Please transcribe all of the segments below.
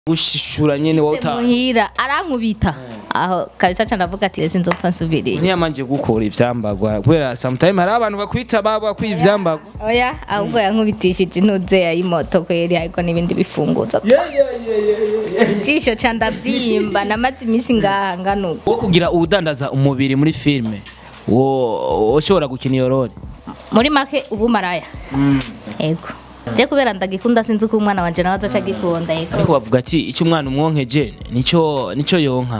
gushishura nyene wota muhira arankubita aho kabisa ca ndavuga ati ese nzopfa nsubiriye ntiyamanje gukora ivyambagwa kubera sometime hari abantu bakwita baba kwiye ivyambagwa oya ahubwo yankubitishije intuze y'imoto kweri ariko n'ibindi bifunguzo ijisho ca ndavyimba namaze iminsi ngaha nganuko wo kugira uwudandaza umubiri muri filime wo ushobora gukina iyo role muri make ubu maraya yego je kubera ndagikunda sinzi uko umwana wanje nawe azoca agikunda yego ariko bavuga ati icyo umwana umwonkeje nico nico yonka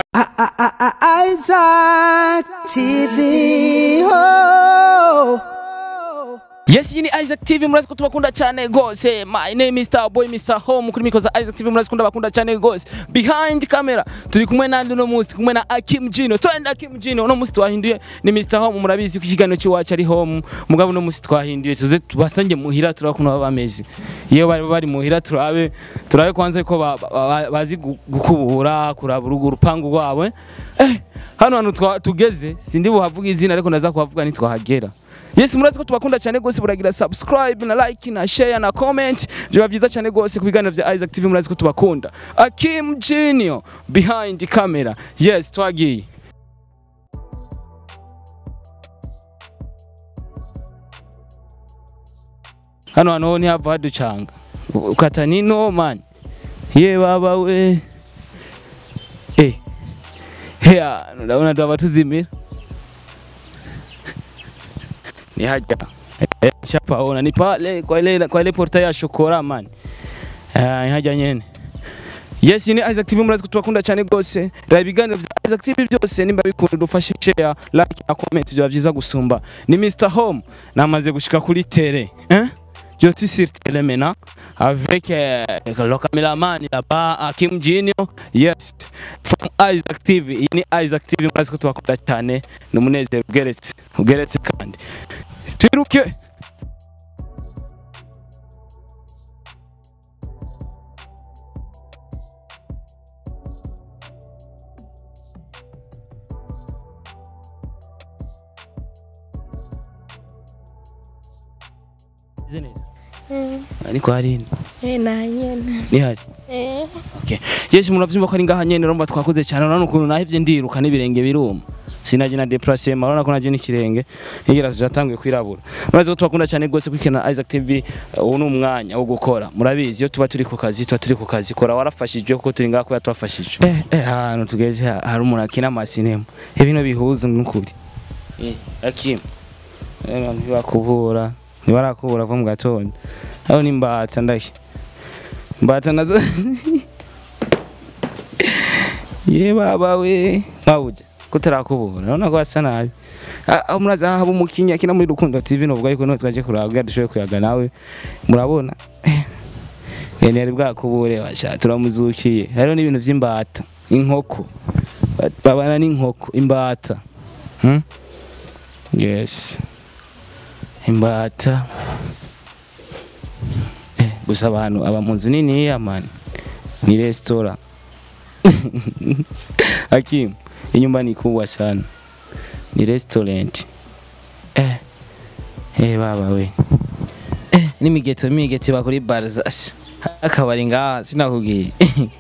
Isaac TV. Oh. Yes, iyi ni Isaac TV murazi ko tubakunda cyane gose. My name is Starboy Mr. Home kuri mikoza Isaac TV murazi ko ndabakunda cyane gose. Behind camera turi kumwe nandi no musi kumwe na Akim Jino. Twende Akim Jino no musi twahinduye ni Mr. Home murabizi ko ikiganiro cy'iwacu ari home. Mugabo no musi twahinduye tuze tubasange muhira turakuna baba bameze. Iyo bari bari muhira turabe turabe kwanza ko ba- ba- ba- bazi gu- gukubura kuraba urugo urupangu rwabo. Eh, hano hantu twa- tugeze sindi buhavuga izina ariko ndaza kuhavuga nitwahagera. Yes murazi ko tubakunda cyane gose buragira subscribe na like na share na comment biba byiza cyane gose ku biganiro bya Isaac TV murazi ko tubakunda Akim Junior behind the camera yes twagiye hano hano ntihava haducanga ukata nino man ye baba we eh heya ndabona ndaba tuzimira ni haja Eh, shapaona ni pale kwa ile kwa ile porta ya shokora man eh ni haja nyene Yes ni Isaac TV murazi kutubakunda cyane gose raba ibiganiro bya Isaac TV byose nimba bikunda dufashe share like na comment bya byiza gusumba ni Mr Home namaze gushika kuri tele hein Je suis sur télé maintenant avec euh, le caméraman là-bas Akim Junior yes from Isaac TV iyi ni Isaac TV murazi ko tubakunda cyane ni umunezero ugeretse ugeretse kandi twiruke ariko hari ni hari okay yes muravyumva ko ari ngaha nyene urumva twakoze cyane urabona ukuntu nahevye ndiruka n'ibirenge biruma sinaje na déplacement urabona ko naje n'ikirenge nigera tujatanguye kwirabura murazi ko twakunda cyane gose kwikina Isaac TV uh, ubu ni umwanya wo gukora murabizi iyo tuba turi ku kazi tuba turi ku kazi kora warafashijwe kuko turi ngaha kuba twafashijwe eh eh ahantu tugeze ha- hari umuntu akina amasinema ibintu bihuza n'ukuri eh akim eh ntibakubura ntibarakubura ko mu gatondo aho ni mbata ndashye mbata nazo ye baba we mwabuje kutarakubura urabona ko hasa nabi Ah, aho murazi aha haba umukinnyi akina muri rukundo tv novuga yuko niho twaje kuraba kugira dushoboye kuyaga nawe murabona yene yari bwakubure basha turamuzukiye hariho n'ibintu vy'imbata inkoko Ba- babana n'inkoko imbata hmm? yes imbata Eh, gusa abantu aba mu nzu niniya mani ni resitora Hakim, inyumba ni kubwa sana. Ni restaurant. Eh. Eh baba we. Eh, ni migeto migeto bakuri barza. Akabari ngaha sinakubwiye.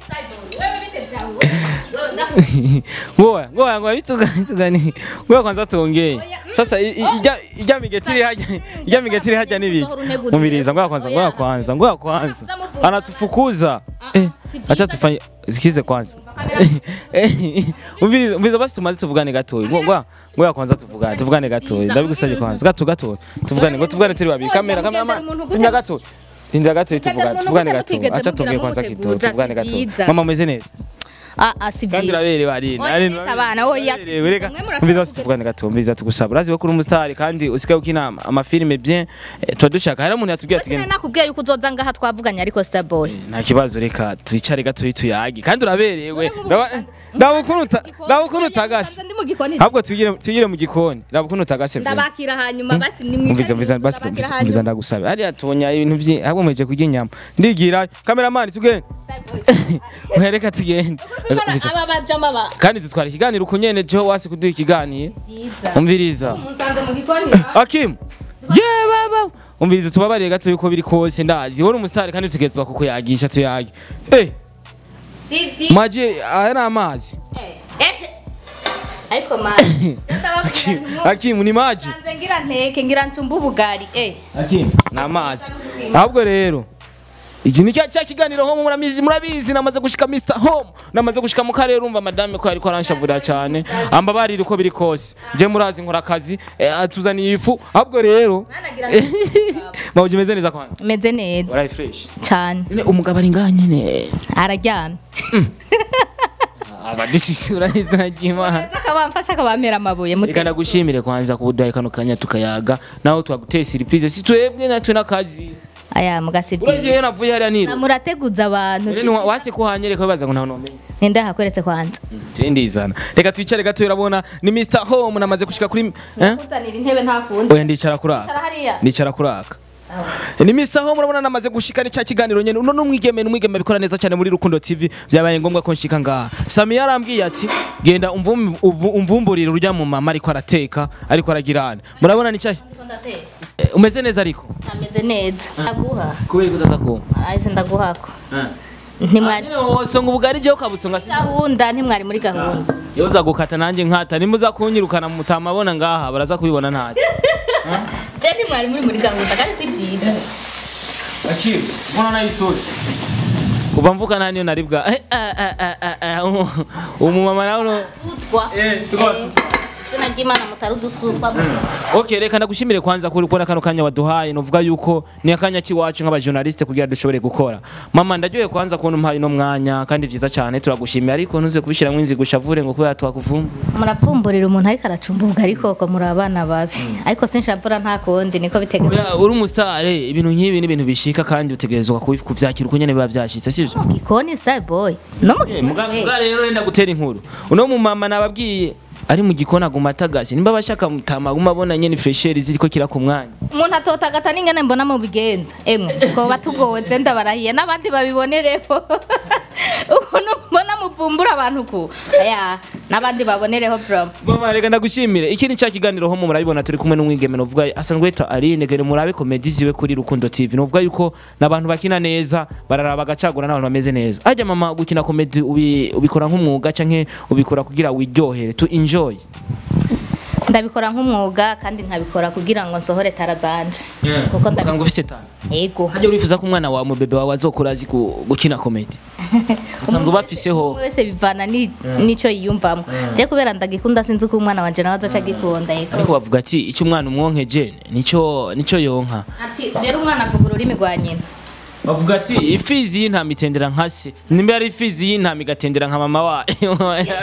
Ngoya, ngoya ngoya bituga bitugani. Ngoya kwanza tuongee. Sasa i- i- ijya ijya migeto iri hajya ijya migeto iri hajya nibi. Mumiriza ngoya kwanza ngoya kwanza ngoya kwanza. Anatufukuza. Eh, acha tufanye sikize kwanza. Eh, Umviriza umviriza basi tumaze tuvugane gatoyi. Ngo ngoya ngoya kwanza tuvugane tuvugane gatoyi. Ndabigusabye kwanza. Gato gato. Tuvugane ngo tuvugane turi babiri. Kamera kamera. Simya gato. Linda gato tuvugane tuvugane gato. Acha tuongee kwanza kidogo tuvugane gato. Mama umeze neza. ah ah si kandi byiza urabere bari Oya, leta abana, oya, si byiza. reka Mwe murashaka umviza basi kuvuga- tuvugane gato umviza tugusaba urazi ko uri umusitari kandi usigaye ukina amafilime bien eh, tuba dushaka hari umuntu yatubwiye ati Ati nakubwiye yuko uzoza ngaha twavuganye ariko Starboy nta kibazo reka twicare gato tuyage kandi uraberewe ndaba ukuntu uta- ndaba ukuntu utagase ndi mu gikoni ahubwo tugire tugire mu gikoni ndaba ukuntu utagase vye ndabakira hanyuma basi ni mwiza umviza umviza basi umviza umviza ndagusaba hariya tubonye ibintu byinshi ahubwo mweje kurya inyama ndigira cameraman tugende uhereka tugende Umviza. aba bajama ba kandi dutwara ikiganiro uko nyene jo wasi kuduha ikiganiro byiza umviriza musanze mu gikoni Akim ye baba umviriza tubabariye gato yuko biri kose ndazi wowe uri umusitari kandi tugezwa kuko yagisha tuyage eh sivyi maji aya ni amazi Eh, ariko mani akimu ni maji nze ngira nteke ngira ncumba ubugari eh akimu ni amazi ahubwo rero iki ni cya cya kiganiro home murabizi murabizi namaze gushika Mr Home namaze gushika mu karere urumva madame ko ariko aranshavurira cyane ambabarira uko biri kose je murazi nkora akazi eh, atuzaniye ifu ahubwo rero nanagira mawuji meze neza kwanza meze neza urayi fresh cyane Nyine umugabo ari ngaha nyine araryamye abadishisi urahize nagimana neza akabamfasha akabampera amabuye reka muteze ndagushimire kwanza kubuduhaye kano kanya tukayaga naho twaguteye surprise si twebwe natwe n'akazi aya mugasivyi urazi iyo navuye hariya niro murateguza abantu Rero ni wa- wase ko hanyereka bibaza ngo ntawe nomenya ninde hakweretse kwanza Je ndizana reka twicare gato urabona ni Mr Home namaze gushika kuri eh kuzanira intebe ntakundi oya ndicara kuraka Cara hariya ndicara kuraka ni Mr Home urabona namaze gushika ni cya kiganiro nyene uno numwigeme numwigeme bikora neza cyane muri Rukundo TV byabaye ngombwa ko nshika ngaha Sami yarambwiye ati genda umvum- uvu- umvumburire urya mu mama ariko arateka ariko aragirana murabona ni cyahe Eh, umeze neza ariko ameze neza ndaguha kubera kutaza kuma ahise ndaguhako ntimwari nyine wose ngo ubugari jewe ukabusonga gahunda ntimwari muri gahunda yewe uza gukata nanjye nkata nimuza kunyirukana mutamabona ngaha baraza kubibona ntacyo je ntimwari muri muri gahunda kandi si byiza Akiri, mbona nayo isosi. Kuva mvuka nta niyo nari bwa. Eh, eh, eh, eh, eh, eh, umu- Umumama nawe no. sutwa Eh, tukabasutwa. izina ry'imana mutari udusutwa Okay, reka ndagushimire kwanza kuri kubona kano kanya waduhaye novuga yuko ni akanya kiwacu nk'abajournaliste kugira dushobore gukora. Mama ndaryoye kwanza kubona umpaye no mwanya kandi vyiza cyane turagushimiye ariko ntuze kubishira mwinzi gushavure ngo kubera twakuvumba. murapfumburira umuntu ariko aracumba ubugari koko muri abana babi ariko sinshavura nta kundi niko biteganya Oya, uri umusitare ibintu nk'ibi ni ibintu bishika kandi utegerezwa kubi- kuvyakira uko nyene biba vyashitse sivyo? mu gikoni star boy no mu Eh, gikoni muga we. muga rero wenda gutera inkuru uno mumama nababwiye ari mu gikoni aguma atagase nimba bashaka mutama aguma abona nyene fresheri ziriko kira ku mwanya umuntu atotagata n'ingene mbona mu bigenza emwe twoba tugowe ndabarahiye n'abandi babibonereho ukuntu mbona muvumbura abantu ku aya n'abandi babonereho from mama reka ndagushimire iki ni cya kiganiro ho murabibona turi kumwe n'umwigeme novuga asanzwe yitwa Aline gere murabe komedi ziwe kuri Rukundo TV novuga yuko n'abantu bakina neza bararaba bagacagura n'abantu bameze neza ajya mama gukina komedi ubi, ubikora nk'umwuga canke ubikora kugira wiryohere to enjoy ndabikora nk'umwuga kandi nkabikora kugira ngo nsohore tara zanje kuko usanga ndabi ufise tano yego hajya urifuza ko umwana wawe mubebe wawe azokura azi ku- gukina komedi usanzwe ubafiseho Umwe wese bivana ni- n'ico yiyumvamo je kubera ndagikunda sinzi ko umwana wanje nawe azoca agikunda yego ariko bavuga ati icyo umwana umwonkeje nico nico yonka ati rero umwana avuga ururimi rwa nyina bavuga ati ifizi y'intama itendera nka se nimba ari ifizi y'intama igatendera nka mama wayo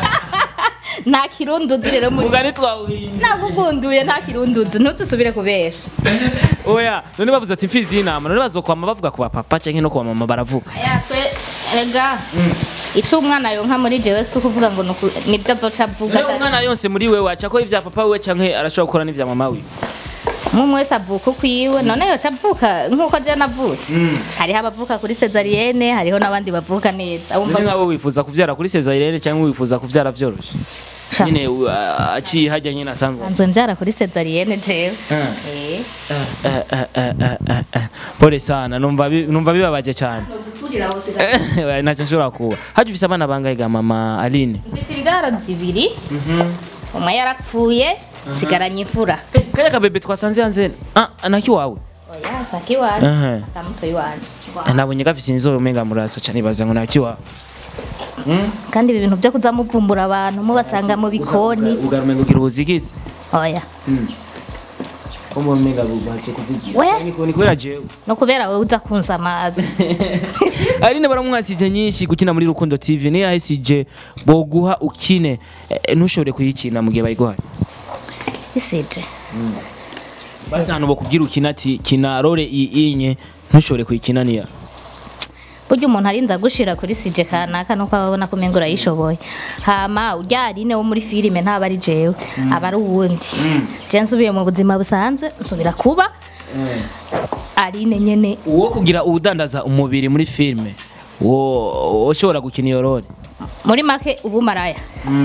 nta kirunduzi rero muri vuga ntitwawuhinze nagukunduye nta kirunduzi ntuzusubire kubera oya none bavuze ati imfizi y'intama none bazokwama bavuga ku bapapa canke no ku bamama baravuga aya twe ega ico umwana yonka muri jewe si ukuvuga ngo nuku- nibyo azoca avuga rero umwana yose muri wewe aca akora ivya papa wiwe canke arashobora gukora n'ivya mama wiwe umwe wese avuka ukwiwe none yoca avuka nk'uko je navutse hariho abavuka kuri sezariyene hariho n'abandi bavuka neza wumva none nk'abo wifuza kuvyara kuri sezariyene canke wifuza kuvyara vyoroshe Sha. nyine uh, aciye hajya nyine asanzwe nsanzwe mbyara kuri sezariyene jewe Ah. Eh. Eh, eh, eh, eh, eh, eh. pole sana numva bi- numva bibabaje cyane Eh, ntacyo nshobora kuba hajya ufise abana bangahe ga mama aline mfise imbyaro zibiri umwe yarapfuye sigaranye imfura kaya kabebe twasanze hanze ah, naki wawe oya saki wanje Ehe. akamutoyi wanje Eh, nabonye gafise inzobe umenga murasa cyane ibaza ngo naki wawe kandi ibi bintu byo kuza muvumbura abantu mubasanga mu bikoni ugarumenga ugira ubuzigizi oya ko mu umenga bubaze kuzigira We. Ni ku- ni kubera jewe no kubera wowe uza kunza amazi aline baramwasije nyinshi gukina muri rukundo tv niyo yahisije boguha ukine eh, ntushobore kuyikina mu gihe bayiguhaye isije basi ahantu bakubwira ukina ati kina role iyi inye ntushobore kuyikina niya burya umuntu arinze agushira kuri sije kanaka nuko aba abona ko umenga urayishoboye hama ujya arine wo muri filime ntaba ari jewe aba ari uwundi je nsubiye mu buzima busanzwe nsubira kuba arine nyene uwo kugira uwudandaza umubiri muri filime wo ushobora gukina iyo role muri make ubu maraya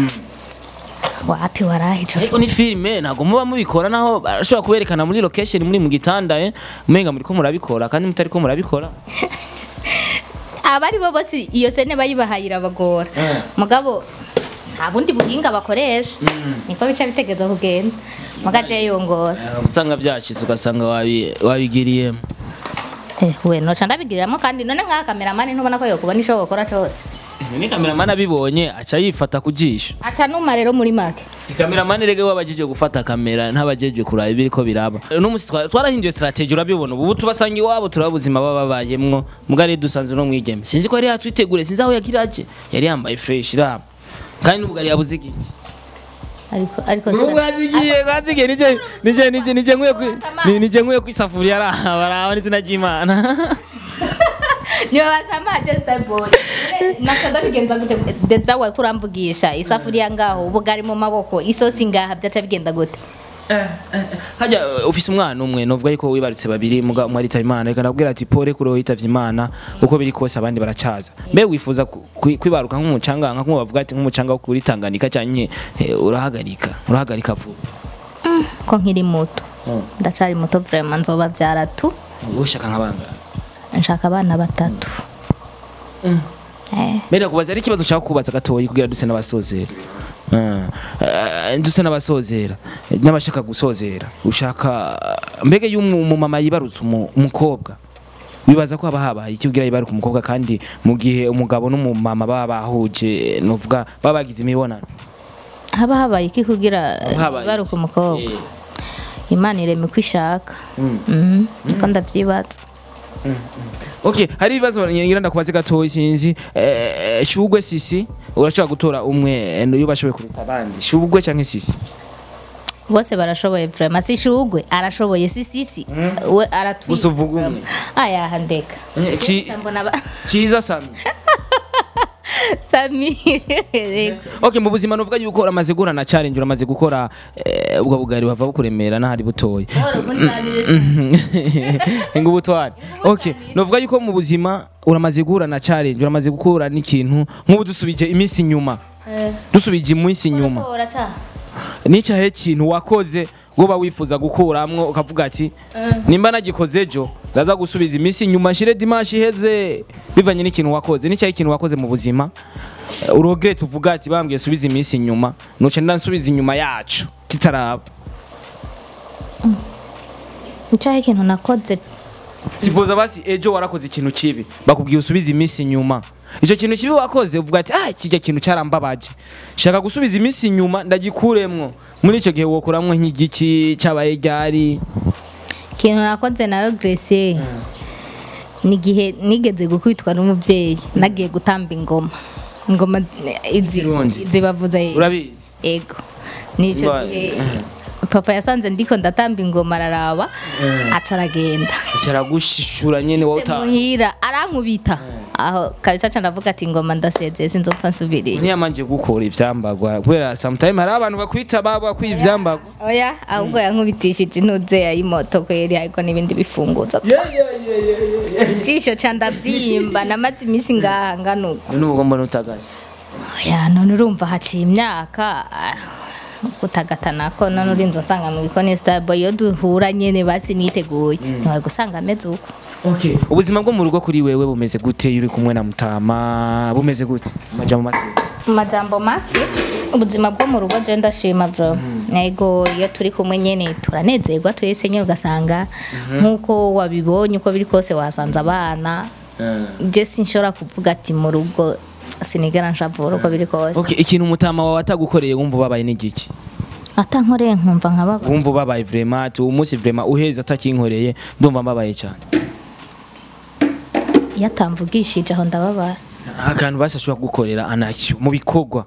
wapi warahijo ariko ni filime ntabwo muba mubikora naho barashobora kuberekana muri location muri mu gitanda eh umenga muri ko murabikora kandi mutari ko murabikora abari bo bose iyo sene bayibahaye irabagora mugabo nta bundi buhinga bakoresha niko bica bitegeza kugenda mugaje yongora usanga byashize ugasanga wabi- wabigiriyemo Eh, we noca ndabigiriramo kandi none nk'aka kameramani ntubona ko yokubona ico gukora cose ni kameramani abibonye aca yifata ku jisho aca numa rero muri make kameramani rege wabajeje gufata kamera ntabajeje kuraba ibiriko biraba uno musi twa- twarahinduye strategy urabibona ubu tubasanga iwabo turaba ubuzima baba babayemwo mugari dusanze no mwigeme sinzi ko yari yatwitegure sinzi aho yagiraje yari yambaye fresh iraba kandi n'ubugari yabuze iki ariko ariko Nubwo yazigiye yazigiye nije nije nije nije nkwiye kwi ni- nije nkwiye kwisafuriya araba baraba n'izina ry'Imana niyo basamaje starboy nako ndabigenza gute deja we kuramvugisha isafuriya ngaho ubugari mu maboko isosi ngaha byaca bigenda gute hajya uh, ufise umwana umwe novuga yuko wibarutse babiri muga umwe aritaba imana reka ndabwira ati pole kuri wowe yitavye imana uko biri kose abandi baracaza mbe wifuza ku- kwi- kwibaruka nk'umucanga nka kumwe bavuga ati nk'umucanga wo kuri Tanganyika canke eh, urahagarika urahagarika vuba ko nkiri muto ndacari muto vraiment nzoba vyaratu ushaka nk'abanga nshaka abana batatu eh mbere kubaza ari ikibazo ushaka kubaza gatoyi kugira duse n'abasozera Ah, eh, duse n'abasozera n'abashaka gusozera ushaka mbega iyo umu- umumama yibarutse umu- umukobwa wibaza ko haba habaye iki ugira yibaruka umukobwa kandi mu gihe umugabo n'umumama baba bahuje novuga baba bagize imibonano haba habaye iki kugira habaye baruka umukobwa Eh. imana irema uko ishaka Mhm, niko ndavyibaza Okay, hari ibibazo ngira ndakubaze gatoyi sinzi eh, shugwe sisi urashaka gutora umwe eh, iyo bashoboye kuruta abandi shugwe canke sisi bose barashoboye vraiment si shugwe arashoboye si sisi we aratwi gusa uvuga umwe aya handeka Eh, ci- mbona ba- ciza sami sami Okay mu buzima nuvuga yuko uramaze guhura na challenge uramaze gukora eh, ubwo bugari bava bukuremera n'ahari butoya ngo ubutwari okay nuvuga yuko mu buzima uramaze guhura na challenge uramaze gukura n'ikintu nk'ubu dusubije iminsi inyuma dusubije iminsi inyuma n'icyahe kintu wakoze woba wifuza gukuramwo ukavuga ati nimba nagikoze ejo ndaza gusubiza iminsi inyuma nshire dimanche iheze bivanye n'ikintu wakoze n'icyahe ikintu wakoze mu buzima eh, urogrete uvuga ati bambwiye subiza iminsi inyuma nuca ndansubiza inyuma yacu titaraba nicyaho ikintu nakoze sipoza basi ejo warakoze ikintu kibi bakubwiye usubize iminsi inyuma icyo kintu kibi wakoze uvuga ati ah kijya kintu cyarambabaje shaka gusubiza iminsi inyuma ndagikuremwo muri icyo gihe wokuramwo nk'igiki cyabaye ryari ikintu nakoze na regrese ni igihe nigeze gukubitwa n'umubyeyi nagiye gutamba ingoma ingoma izi Z'ikirundi. zibavuza urabizi ego nicyo Ba- gihe papa yasanze ndiko ndatamba ingoma araraba aca aragenda cyaragushishura nyene wowe uta muhira arankubita aho kabisa aca ndavuga ati ingoma ndasezeye sinzopfa nsubiriye ntiyamanje gukora ivyambagwa kubera sometime hari abantu bakwita baba bakwiye ivyambagwa oya ahubwo yankubitishije intuze y'imoto kweri ariko n'ibindi bifunguzo ijisho ca ndabyimba namaze iminsi ngaha nganuko n'ubwo mbona utagase oya none urumva haciye imyaka ah, gutagatana ko none urinze unsanga mu gikoni starboy iyo duhura nyene basi niteguye ntiwari gusanga ameze uko okay ubuzima bwo mu rugo kuri wewe bumeze gute iyo uri kumwe na mutama bumeze gute amajambo make mu majambo make ubuzima bwo mu rugo je ndashima bro ego iyo turi kumwe nyene turanezerwa twese nyene ugasanga nk'uko wabibonye uko biri kose wasanze abana je sinshobora kuvuga ati mu rugo sinigera nshavura uko biri kose okay ikintu mutama wawe atagukoreye wumva ubabaye n'igiki atankoreye nkumva nkababa wumva ubabaye vraiment ati uwo munsi vraiment uheze atakinkoreye ndumva mbabaye cyane iyo atamvugishije aho ndababara akantu basi ashobora kugukorera anacyo mu bikorwa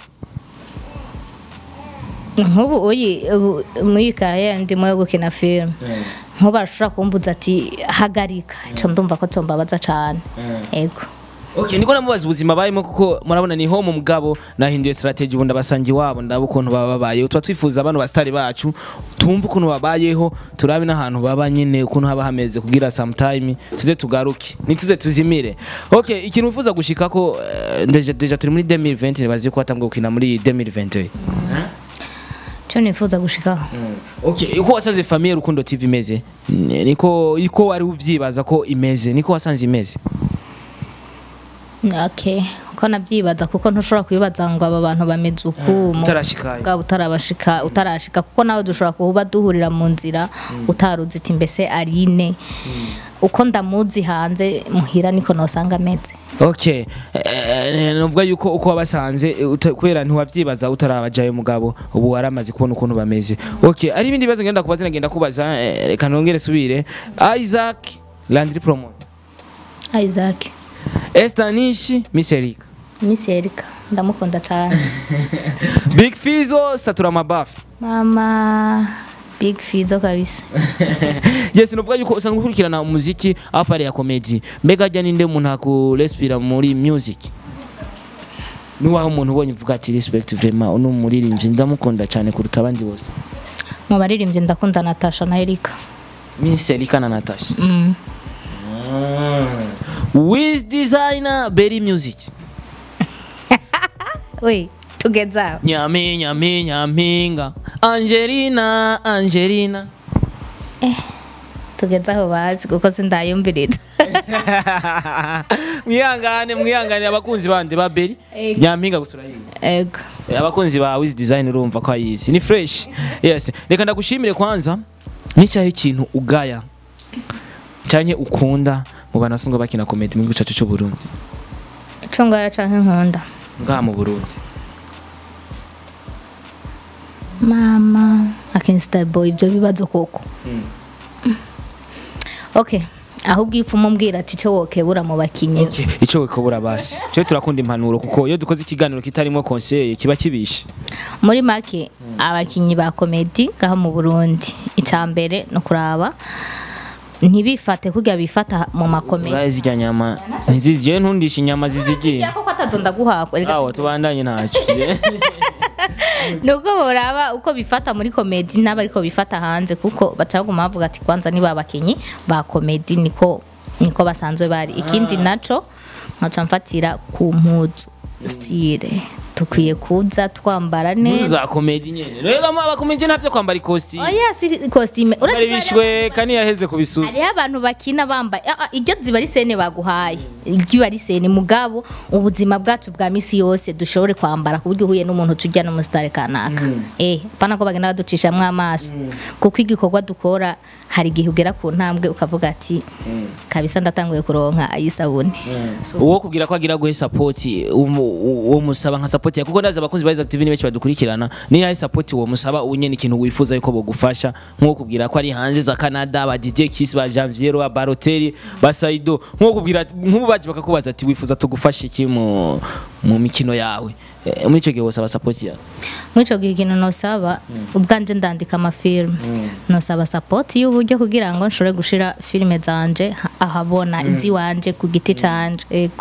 nk'ubu uyi ubu- muri kariyeri ndimo yo gukina filime nk'ubu arashobora kumbuza ati hagarika ico ndumva ko tombabaza cane ego Okay, niko namubaza ubuzima bayimo kuko murabona ni ho mu mugabo nahinduye strategy ubundi abasanga iwabo ndaba ukuntu baba babayeho tuba twifuza abantu basitari bacu tumve ukuntu babayeho turabe n'ahantu baba nyine ukuntu haba hameze kugira sometime tuze tugaruke nituze tuzimire okay ikintu wifuza gushika ko eh, deja, deja turi muri 2020 nibazi ko watangiye gukina muri 2021 co nifuza gushikaho okay uko wasanze famille rukundo tv imeze Ni- niko iko wari uvyibaza ko imeze niko wasanze imeze okay ko nabyibaza kuko ntushobora kwibaza ngo aba bantu bameze uku mu utarashikaye bwabo utarabashika utarashika kuko nawe dushobora kuba duhurira mu nzira utaruzi iti mbese arine uko ndamuzi hanze muhira niko nosanga ameze okay eh, nuvuga yuko uko wabasanze eh, uta- kubera ntiwavyibaza utarabajayo mugabo ubu waramaze kubona ukuntu bameze okay ari ibindi bibazo ngenda kubaza ngenda kubaza eh, reka nongere subire Isaac Landry Promo Isaac Esther Nishi Miss Erika Miss Erika ndamukunda cyane Big Fizo Satura Mabafi mama big fizo kabisa yes nuvuga yuko usanzwe ukurikirana umuziki apare ya comedy mbega ajya ninde umuntu akurespira muri music nuwaho umuntu ubonye uvuga ati respect vraiment uno muririmbyi ndamukunda cyane kuruta abandi bose mu baririmbyi ndakunda Natasha na Erika Miss Erika na Natasha mm. Wiz designer Berry Music we tugeze aho Nyame nyame nyampinga Angelina Angelina tugeze aho bazi kuko sindayumviriza mwihangane mwihangane abakunzi bande ba Berry Ego. nyampinga gusura yizi ego abakunzi ba Wiz Design urumva ko ayizi ni fresh yes reka ndagushimire kwanza n'icyahe ikintu ugaya cyane ukunda mu bantu basanzwe bakina comedy mu gihugu cyacu cy'u Burundi ico ngaya canke nkunda ngaha mu Burundi mama akinsta boy ibyo bibazo koko okay ahubwo ipfumo mbwira ati cyo wokebura mu bakinyi icyo wikobura basi cyo turakunda impanuro kuko iyo dukoze ikiganiro kitarimo conseil kiba kibishe muri make abakinyi ba komedi ngaha mu Burundi icya mbere no kuraba ntibifate kurya bifata mu makomedi uraye zirya nyama ntiziziye ntundisha inyama zizigiye ya koko atazonda guhakwa erega aho tubandanye ntacyo nuko boraba uko bifata muri komedi n'aba ariko bifata hanze kuko baca baguma bavuga ati kwanza niba abakinyi ba komedi niko niko basanzwe bari ikindi naco nkaca mfatira ku mpuzu style tukwiye kuza twambara impuzu neza za comedy nyene rero abakomedi ntavyo kwambara ikosti oya si costume bari bishwe kani yaheze kubisusa hariho abantu bakina bambaye ah, ah, iryo ziba ari sene baguhaye iryo ari sene mugabo ubuzima bwacu bwa misi yose dushobore kwambara ku buryo uhuye n'umuntu tujya no musitari kanaka eh pana ko bagenda baducishamwo amaso kuko igikorwa dukora hari igihe ugera ku ntambwe ukavuga ati kabisa ndatanguye kuronka ayisabune uwo kugira ko agira guhe support umu- uwo musaba nka support ya kuko ndazi abakunzi ba Ice Active ni benshi badukurikirana ni yahe support uwo musaba unyene ikintu wifuza yuko bogufasha nko kubwira ko ari hanze za Canada ba DJ Kiss ba Janviero ba Balotelli ba Saido nko kubwira nk'ubu baje bakakubaza ati wifuza tugufashe iki mu mu mikino yawe Eh, muri ico gihe wosaba support yawe muri ico gihe ikintu nosaba ubwanje ndandika amafilme nosaba sapoti y'uburyo kugira ngo nshobore gushira filime zanje ha- ahabona iziwanje ku giti canje ego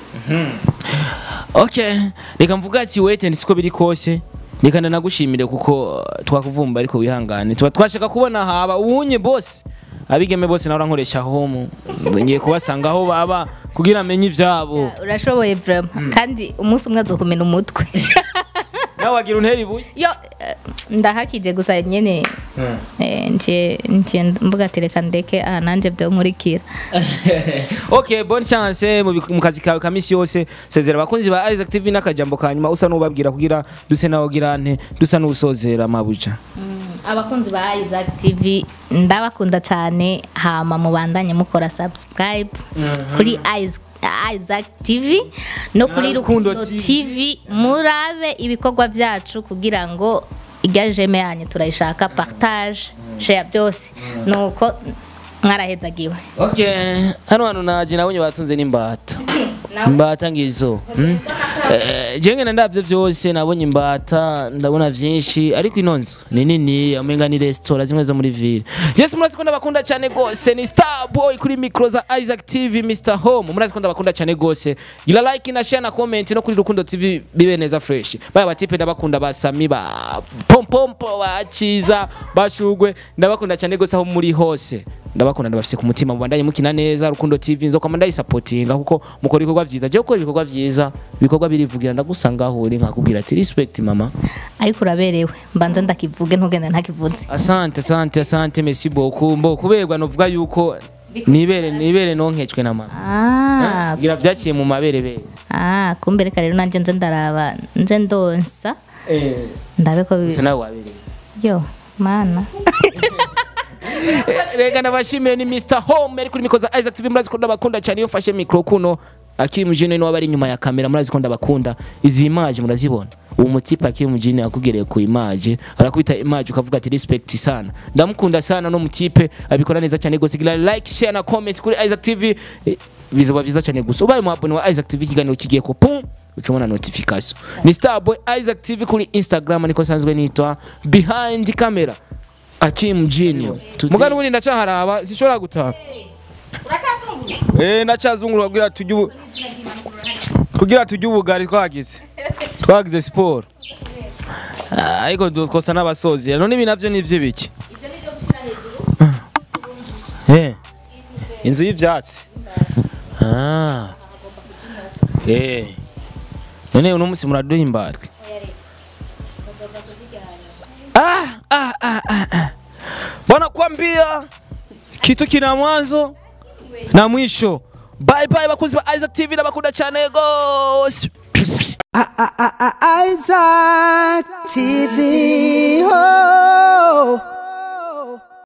Okay, reka mvuga ati wait and siko biri kose. Reka ndanagushimire kuko uh, twakuvumba ariko wihangane. Tuba twashaka kubona haba ubunye boss. Abigeme bose nawe nkoresha home. Ngiye kubasanga aho baba kugira amenye ivyabo. urashoboye vraiment kandi umunsi umwe azokumena umutwe Nawe wagira untera ibuye. yo eh, ndahakije gusa nyene eh, nje nje mvuga ati reka ndeke aha nanje byo nkurikira okay, bonne chance mu bik- mu kazi kawe kamisi yose. Sezera abakunzi ba Isaac TV n'akajambo kanyuma usa n'ubabwira kugira duse nawo girante dusa n'usozera mabuja. abakunzi ba Isaac TV ndabakunda cyane hama mubandanye mukora subscribe kuri Is- Isaac TV no kuri Rukundo Rukundo TV. TV murabe ibikorwa byacu kugira ngo irya jeme yanyu turayishaka partage share byose nuko mwarahezagiwe Okay, hano hantu naje nabonye batunze n'imbata. Imbata ngizo. Hmm? Eh, jenge na ndavyo vyose nabonye imbata ndabona vyinshi ariko ino nzu ni nini amenga ni restaurant zimwe zo muri ville. Yes murazi ko ndabakunda cyane gose ni Star Boy kuri micro za Isaac TV Mr Home. Murazi ko ndabakunda cyane gose. Gira like na share na comment no kuri Rukundo TV bibe neza fresh. Baya batipe ndabakunda basami ba pompompo baciza bashugwe ndabakunda cyane gose aho muri hose ndabakunda ndabafise ku mutima mubandanye mukina neza rukundo tv nzokama ndayisapotinga kuko mukora ibikorwa vyiza je gukora ibikorwa vyiza ibikorwa birivugira ndagusanga aho uri nkakubwira ati respect mama ariko uraberewe mbanze ndakivuge ntugende ntakivuze asante asante asante merci beaucoup mbo kuberwa novuga yuko nibere nibere nonkejwe na mama ah gira vyaciye mu maberebere ah kumbe reka rero nanje nze ndaraba nze ndonsa ndabe ko bi- se nawe wabereye yo mana rega nabashimire ni Mr Home ari kuri mikoza Isaac TV murazi ko ndabakunda cyane iyo mfashe micro kuno Akim Jine niwe bari inyuma ya kamera murazi ko ndabakunda izi image murazibona uwo mutipe Akim Jine yakugereye ku image arakubita image ukavuga ati respect sana ndamukunda sana no mutipe abikora neza cyane gose gira like share na comment kuri Isaac TV Eh, bizoba byiza cyane gusa ubaye mu abone wa Isaac TV ikiganiro kigiye ko pum ucumona notification ni Starboy Isaac TV kuri Instagram niko sanzwe nitwa behind camera Akim Junior mugani ubundi ndacaharaba sishobora gutaha Eh ndacazungura kugira tujye ubu kugira tujye ubugari twagize twagize siporo Ah, ariko dukosa n'abasozi none ibi navyo nivyo biki Eh inzu y'ivyatsi Ah Eh none uno musi muraduha imbata ah, ah, ah, ah, ah. Bwana kwambia kitu kina mwanzo na mwisho. Bye bye bakuzi ba Isaac TV ndabakunda cyane gose. Isaac TV. Oh.